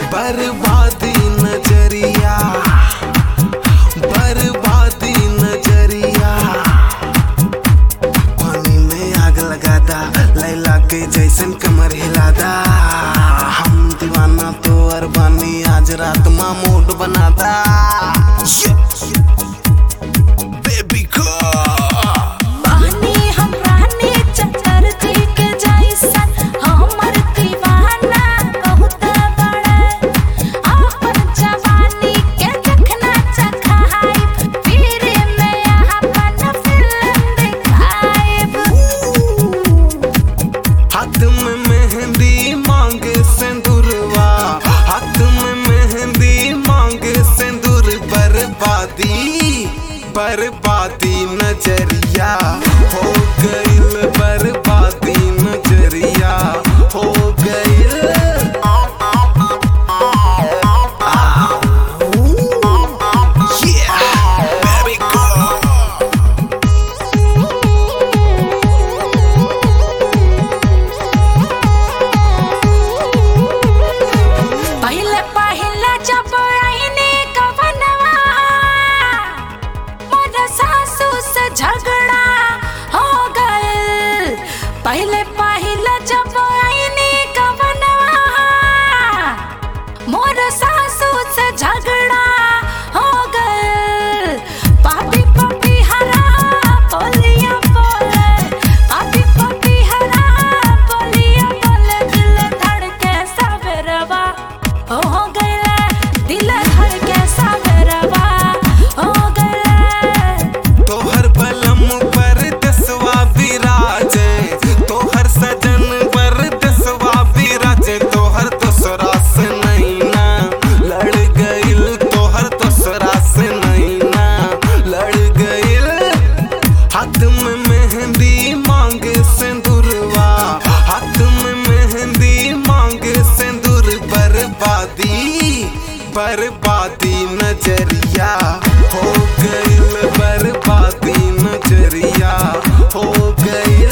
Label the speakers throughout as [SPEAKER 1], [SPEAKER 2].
[SPEAKER 1] बर्बादी नजरिया बर्बादी नजरिया पानी में आग लगादा लैला के जैसन कमर हिलादा हम दीवाना तो अरबानी आज रात माँ मूड बनादा बेबी को
[SPEAKER 2] पानी हम रानी चटर्जी के जैसन हमर दीवाना बहुत बड़े अपन जवानी के देखना चखाइब फिर में अपन फिल्म दिखाइब
[SPEAKER 1] हाथ में मेहंदी मांग सिंदूरवा हाथ में मेहंदी मांग सिंदूर बर्बादी बर्बादी नजरिया हो गइल बर्बादी नजरिया हो गइल Yeah, very good.
[SPEAKER 2] पहले पहले जब आईने कवनवा मोर सासू से झगड़ा हो गए पहले पहले जब आईने कवनवा मोर सासू से झगड़ा हो गए पापी पापी हरा बोलिया बोले पापी पापी हरा बोलिया बोले दिल धड़के सवेरवा हो गए दिल धड़के सवेरवा हो गए
[SPEAKER 1] तोहर बलम पर दसवा विराजे तोहर सजन पर दसवा विराजे तोहर दूसरा से नहीं ना लड़ गइल तोहर दूसरा से नहीं ना लड़ गइल हाथ में मेहंदी मांग सिंदूरवा हाथ में मेहंदी मांग सिंदूर बर्बादी बर्बादी नजरिया हो गइल बर्बादी नजरिया हो गइल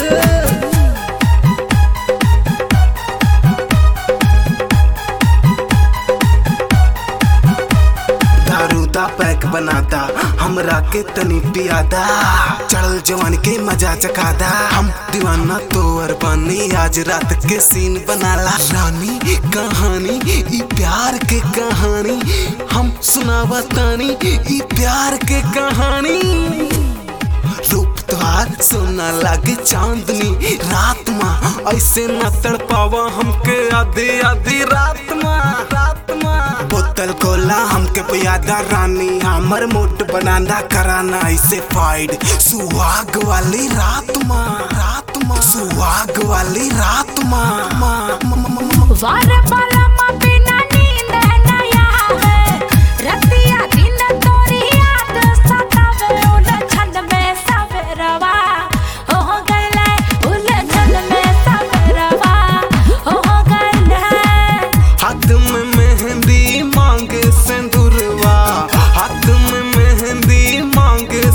[SPEAKER 1] दारूदा पैक बनाता हमरा के तनी पियादा चढ़ल जवान के मजा चकादा हम दीवाना तोर पानी आज रात के सीन बनाला रानी कहानी ई प्यार के कहानी हम सुनावतानी ई प्यार के कहानी रूप तुहार सोना लागे चांदनी रात माँ ऐसे न तड़पावा हमके आधी आधी रात माँ रात माँ बोतल कोला हमके पियादा रानी हमर मोट बनाना कराना ऐसे फाइड सुहाग वाली रात माँ रात माँ सुहाग वाली रात माँ माँ माँ, माँ, माँ,
[SPEAKER 2] वार वाला मा बिना नींद न आवे रतिया दिन तोरी याद सतावे उलझन में सवेरवा हो गइले उलझन में सवेरवा हो गइले
[SPEAKER 1] हाथ में मेहंदी मांग सिंदूरवा हाथ में मेहंदी मांग